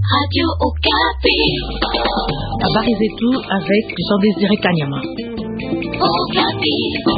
Radio Okapi. Habari zetu avec Jean Désiré Kanyama. Okapi.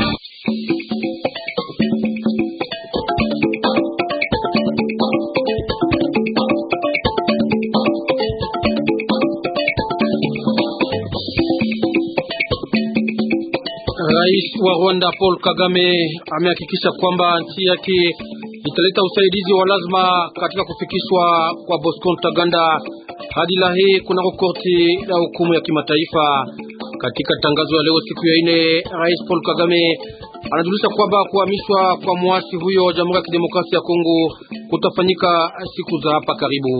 Rais wa Rwanda Paul Kagame amehakikisha kwamba nchi yake italeta usaidizi wa lazima katika kufikishwa kwa Bosco Ntaganda hadi Lahe kunako korti ya hukumu ya kimataifa. Katika tangazo ya leo siku ya ine, Rais Paul Kagame anajulisha kwamba kuhamishwa kwa mwasi huyo wa Jamhuri ya Kidemokrasia ya Kongo kutafanyika siku za hapa karibu.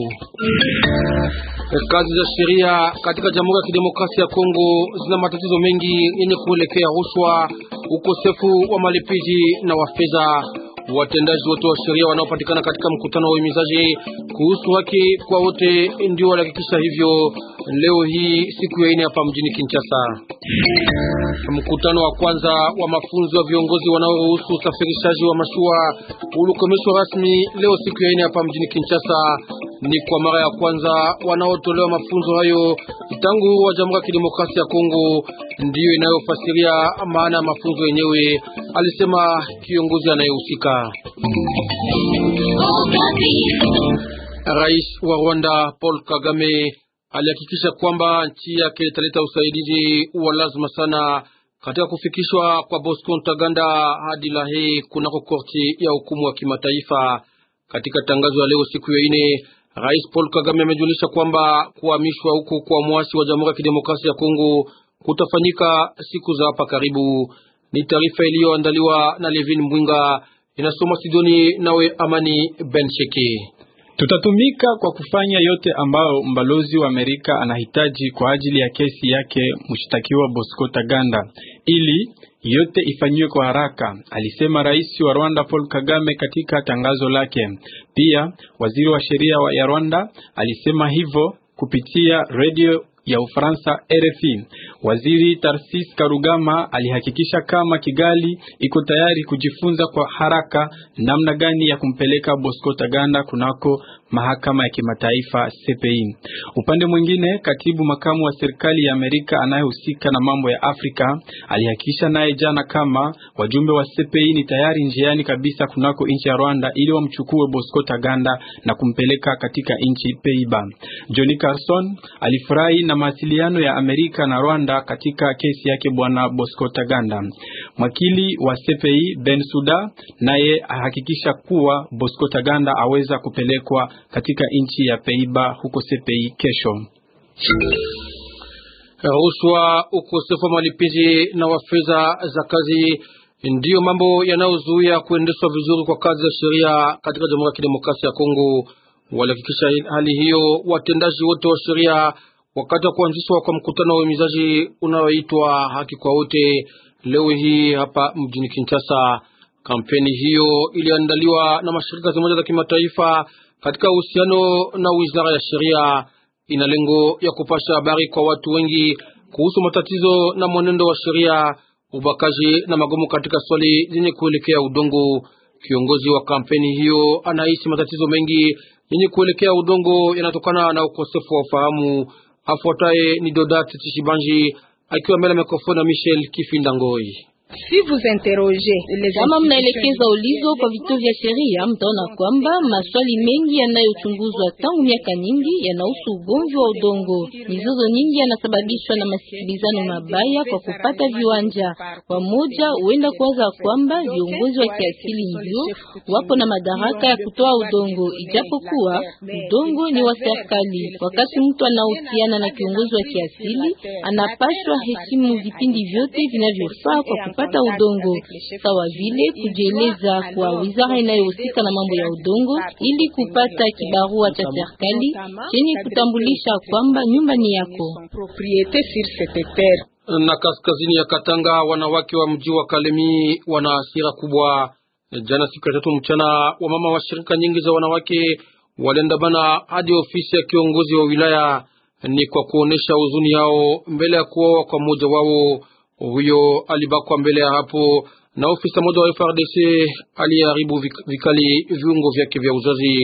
Kazi za sheria katika Jamhuri ya Kidemokrasia ya Kongo zina matatizo mengi yenye kuelekea rushwa, ukosefu wa malipizi na wa fedha. Watendaji wote wa sheria wanaopatikana katika mkutano wa uhimizaji kuhusu haki kwa wote ndio walihakikisha hivyo leo hii siku ya ine hapa mjini Kinshasa. Mkutano wa kwanza wa mafunzo ya viongozi wanaoruhusu usafirishaji wa mashua ulikomeshwa rasmi leo siku ya ine hapa mjini Kinshasa. Ni kwa mara ya kwanza wanaotolewa mafunzo hayo tangu uhuru wa Jamhuri ya Kidemokrasia ya Kongo, ndiyo inayofasiria maana ya mafunzo yenyewe, alisema kiongozi anayehusika. Rais wa Rwanda Paul Kagame alihakikisha kwamba nchi yake italeta usaidizi wa lazima sana katika kufikishwa kwa Bosco Ntaganda hadi Lahe kunako korti ya hukumu wa kimataifa. Katika tangazo ya leo siku ya ine, Rais Paul Kagame amejulisha kwamba kuhamishwa huku kwa mwasi wa Jamhuri ya Kidemokrasia ya Kongo kutafanyika siku za hapa karibu. Ni taarifa iliyoandaliwa na Levin Mbwinga, inasoma Sidoni nawe Amani Bensheki. Tutatumika kwa kufanya yote ambayo mbalozi wa Amerika anahitaji kwa ajili ya kesi yake mshtakiwa Bosco Taganda ili yote ifanyiwe kwa haraka, alisema rais wa Rwanda Paul Kagame katika tangazo lake. Pia waziri wa sheria ya Rwanda alisema hivyo kupitia redio ya Ufaransa RFI. Waziri Tarsis Karugama alihakikisha kama Kigali iko tayari kujifunza kwa haraka namna gani ya kumpeleka Bosco Taganda kunako mahakama ya kimataifa CPI. Upande mwingine, katibu makamu wa serikali ya Amerika anayehusika na mambo ya Afrika alihakikisha naye jana kama wajumbe wa CPI ni tayari njiani kabisa kunako nchi ya Rwanda ili wamchukue Bosco Taganda na kumpeleka katika nchi Peiba. Johnny Carson alifurahi na mawasiliano ya Amerika na Rwanda katika kesi yake bwana Bosco Taganda. Mwakili wa CPI Ben Suda naye ahakikisha kuwa Bosco Taganda aweza kupelekwa katika nchi ya Peiba huko CPI kesho. Rushwa, ukosefu wa malipizi na wa fedha za kazi ndiyo mambo yanayozuia kuendeshwa vizuri kwa kazi za sheria katika Jamhuri ya Kidemokrasia ya Kongo. Walihakikisha hali hiyo watendaji wote wa sheria wakati wa kuanzishwa kwa mkutano wa uhimizaji unaoitwa haki kwa wote leo hii hapa mjini Kinshasa. Kampeni hiyo iliandaliwa na mashirika zimoja za kimataifa katika uhusiano na wizara ya sheria. Ina lengo ya kupasha habari kwa watu wengi kuhusu matatizo na mwenendo wa sheria, ubakaji na magomo katika swali zenye kuelekea udongo. Kiongozi wa kampeni hiyo anahisi matatizo mengi yenye kuelekea udongo yanatokana na ukosefu wa ufahamu. Afuataye ni Dodat Tshibanji akiwa mbele ya mikrofoni ya Michel Kifinda Ngoi. Si vous interrogez les kama mnaelekeza ulizo kwa vituo vya sheria, mtaona kwamba maswali mengi yanayochunguzwa tangu miaka nyingi yanahusu ugomvi wa udongo. Mizozo nyingi yanasababishwa na masikilizano mabaya kwa kupata viwanja. Wamoja huenda kuwaza kwamba viongozi wa kiasili ndio wapo na madaraka ya kutoa udongo, ijapokuwa udongo ni wa serikali. Wakati mtu anahusiana na kiongozi wa kiasili, anapaswa heshimu vipindi vyote vinavyofaa kwa pata udongo sawa vile kujieleza kwa wizara inayohusika na mambo ya udongo ili kupata kibarua cha serikali chenye kutambulisha kwamba nyumba ni yako. Na kaskazini ya Katanga, wanawake wa mji wa Kalemi wana hasira kubwa. Jana siku ya tatu mchana, wamama wa shirika nyingi za wanawake waliandamana hadi ofisi ya kiongozi wa wilaya, ni kwa kuonesha huzuni yao mbele ya kuoa kwa mmoja wao huyo alibakwa mbele ya hapo na ofisa mmoja wa FRDC aliyeharibu vikali viungo vyake vya uzazi.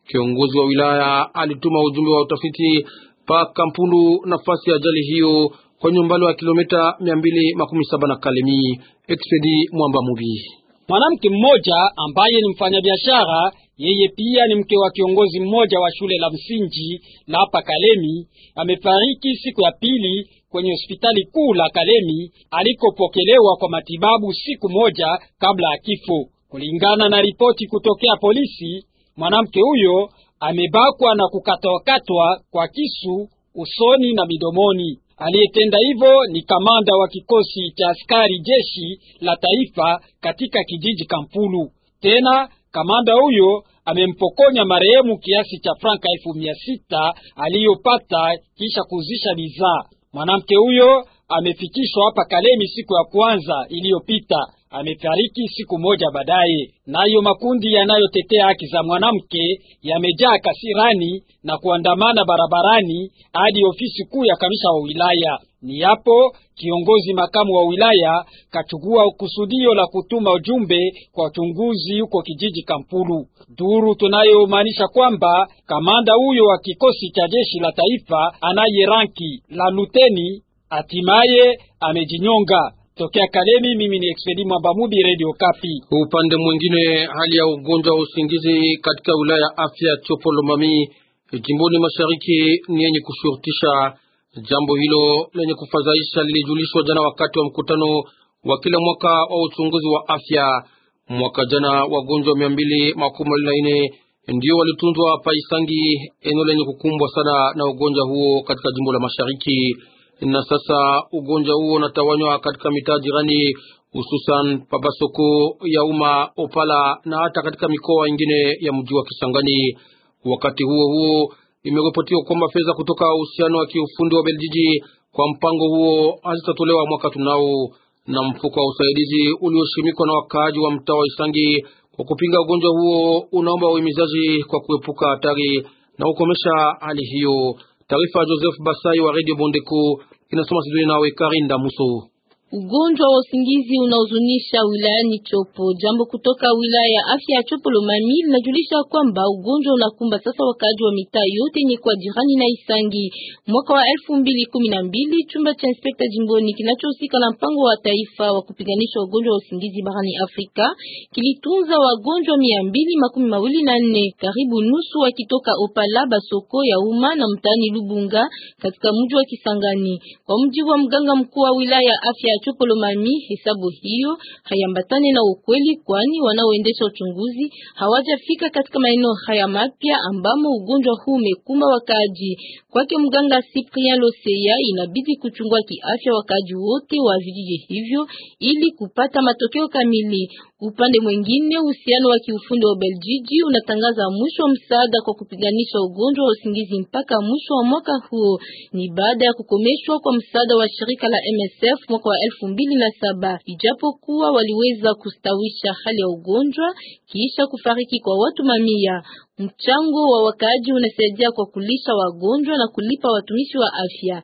Kiongozi wa wilaya alituma ujumbe wa utafiti pa Kampulu, nafasi ya ajali hiyo kwenye umbali wa kilomita mia mbili makumi saba na Kalemi. Expedi Mwamba Mubi. Mwanamke mmoja ambaye ni mfanyabiashara, yeye pia ni mke wa kiongozi mmoja wa shule la msingi la hapa Kalemi, amefariki siku ya pili kwenye hospitali kuu la Kalemi alikopokelewa kwa matibabu siku moja kabla ya kifo. Kulingana na ripoti kutokea polisi, mwanamke huyo amebakwa na kukatwakatwa kwa kisu usoni na midomoni. Aliyetenda hivyo ni kamanda wa kikosi cha askari jeshi la taifa katika kijiji Kampulu. Tena kamanda huyo amempokonya marehemu kiasi cha franka elfu mia sita aliyopata kisha kuuzisha bidhaa. Mwanamke huyo amefikishwa hapa Kalemi siku ya kwanza iliyopita, amefariki siku moja baadaye. Nayo makundi yanayotetea haki za mwanamke yamejaa kasirani na kuandamana barabarani hadi ofisi kuu ya kamisa wa wilaya. Ni hapo kiongozi makamu wa wilaya kachukua kusudio la kutuma ujumbe kwa uchunguzi huko kijiji Kampulu. Duru tunayomaanisha kwamba kamanda huyo wa kikosi cha jeshi la taifa anaye ranki la luteni hatimaye amejinyonga. Tokea Kalemi, mimi ni Expedi Mwambamudi, Radio Kapi. Upande mwingine, hali ya ugonjwa wa usingizi katika wilaya ya afya Chopolomami jimboni mashariki ni yenye kushurutisha. Jambo hilo lenye kufadhaisha lilijulishwa jana wakati wa mkutano wa kila mwaka wa uchunguzi wa afya. Mwaka jana wagonjwa mia mbili makumi mawili na nne ndio walitunzwa Paisangi, eneo lenye kukumbwa sana na ugonjwa huo katika jimbo la mashariki na sasa ugonjwa huo unatawanywa katika mitaa jirani, hususan Pabasoko ya umma Opala na hata katika mikoa ingine ya mji wa Kisangani. Wakati huo huo, imeripotiwa kwamba fedha kutoka uhusiano wa kiufundi wa Beljiji kwa mpango huo hazitatolewa mwaka tunao, na mfuko wa usaidizi ulioshimikwa na wakaaji wa mtaa wa Isangi kwa kupinga ugonjwa huo unaomba uhimizaji kwa kuepuka hatari na kukomesha hali hiyo. Taarifa ya Joseph Basai wa Radio Bondeko inasoma Sidoni nawe Karinda Muso. Ugonjwa wa usingizi unaozunisha wilayani Chopo. Jambo kutoka wilaya ya afya ya Chopo Lomami linajulisha kwamba ugonjwa unakumba sasa wakaaji wa mitaa yote yenye kwa jirani na Isangi. Mwaka wa elfu mbili kumi na mbili chumba cha inspekta jimboni kinachohusika na mpango wa taifa wa kupiganisha ugonjwa wa usingizi barani Afrika kilitunza wagonjwa mia mbili makumi mawili na nne, karibu nusu wakitoka Opala, Basoko ya umma na mtaani Lubunga katika mji wa Kisangani. Kwa mji wa mganga mkuu wa wilaya ya afya Chopolomami, hesabu hiyo hayambatane na ukweli, kwani wanaoendesha uchunguzi hawajafika katika maeneo haya mapya ambamo ugonjwa huu umekumba wakaaji. Kwake mganga Cyprien Loseya, inabidi kuchungua kiafya wakaaji wote wa vijiji hivyo ili kupata matokeo kamili. Upande mwingine, uhusiano wa kiufundi wa Beljiji unatangaza mwisho wa msaada kwa kupiganisha ugonjwa wa usingizi mpaka mwisho wa mwaka huo. Ni baada ya kukomeshwa kwa msaada wa shirika la MSF mwaka wa elfu mbili na saba. Ijapokuwa waliweza kustawisha hali ya ugonjwa kisha kufariki kwa watu mamia. Mchango wa wakaaji unasaidia kwa kulisha wagonjwa na kulipa watumishi wa afya.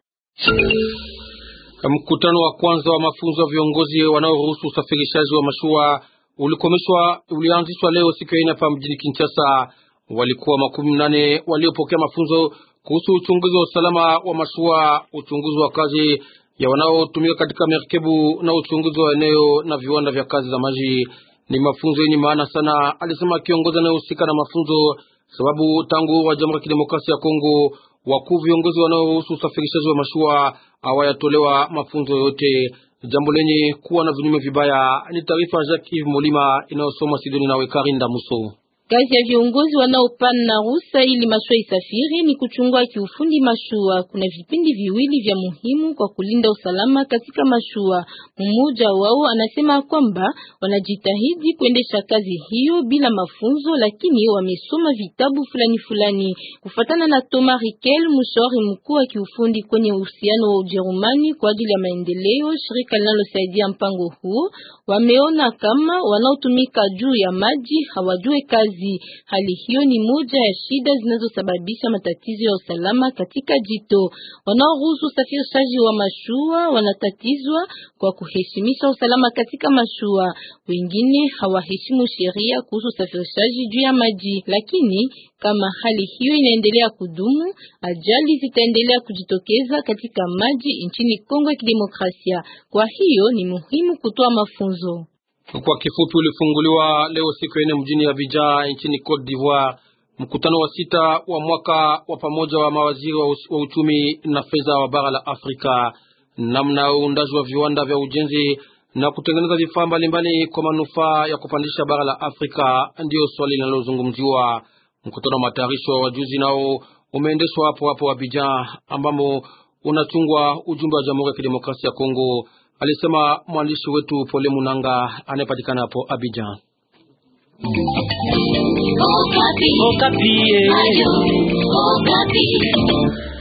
Mkutano wa kwanza wa mafunzo ya viongozi wanaoruhusu usafirishaji wa mashua ulikomeshwa ulianzishwa leo siku ya ine hapa mjini Kinshasa. Walikuwa makumi nane waliopokea mafunzo kuhusu uchunguzi wa usalama wa mashua, uchunguzi wa kazi ya wanaotumika katika merikebu na uchunguzi wa eneo na viwanda vya kazi za maji. Ni mafunzo yenye maana sana, alisema kiongozi anayehusika na mafunzo, sababu tangu wa Jamhuri ya Kidemokrasia ya Kongo wakuu viongozi wanaohusu usafirishaji wa mashua hawayatolewa mafunzo yote, jambo lenye kuwa na vinyume vibaya. Ni taarifa ya Jacques Yves Molima inayosoma Sidoni nawe Karinda Muso. Kazi ya viongozi wanaopana ruhusa ili mashua isafiri ni kuchungua kiufundi mashua. Kuna vipindi viwili vya muhimu kwa kulinda usalama katika mashua. Mmoja wao anasema kwamba wanajitahidi kuendesha kazi hiyo bila mafunzo, lakini wamesoma vitabu fulani fulani. Kufatana na Thomas Riquel, mshauri mkuu wa kiufundi kwenye uhusiano wa Ujerumani kwa ajili ya maendeleo, shirika linalosaidia mpango huo, wameona kama wanaotumika juu ya maji hawajue kazi maji. Hali hiyo ni moja ya shida zinazosababisha matatizo ya usalama katika jito. Wanaoruhusu usafirishaji wa mashua wanatatizwa kwa kuheshimisha usalama katika mashua. Wengine hawaheshimu sheria kuhusu usafirishaji juu ya maji, lakini kama hali hiyo inaendelea kudumu, ajali zitaendelea kujitokeza katika maji nchini Kongo ya Kidemokrasia. Kwa hiyo ni muhimu kutoa mafunzo. Kwa kifupi, ulifunguliwa leo siku ya nne mjini Abidjan nchini Cote d'Ivoire mkutano wa sita wa mwaka wa pamoja wa mawaziri wa uchumi na fedha wa bara la Afrika, namna ya uundaji wa viwanda vya ujenzi na kutengeneza vifaa mbalimbali kwa manufaa ya kupandisha bara la Afrika, ndiyo swali linalozungumziwa. Mkutano wa matayarisho wa wajuzi nao umeendeshwa hapo hapo Abidjan, ambamo unachungwa ujumbe wa Jamhuri ya Kidemokrasia ya Kongo, alisema mwandishi wetu Pole Munanga anayepatikana hapo Abidjan. Okapi. Okapi. Ayo, Okapi.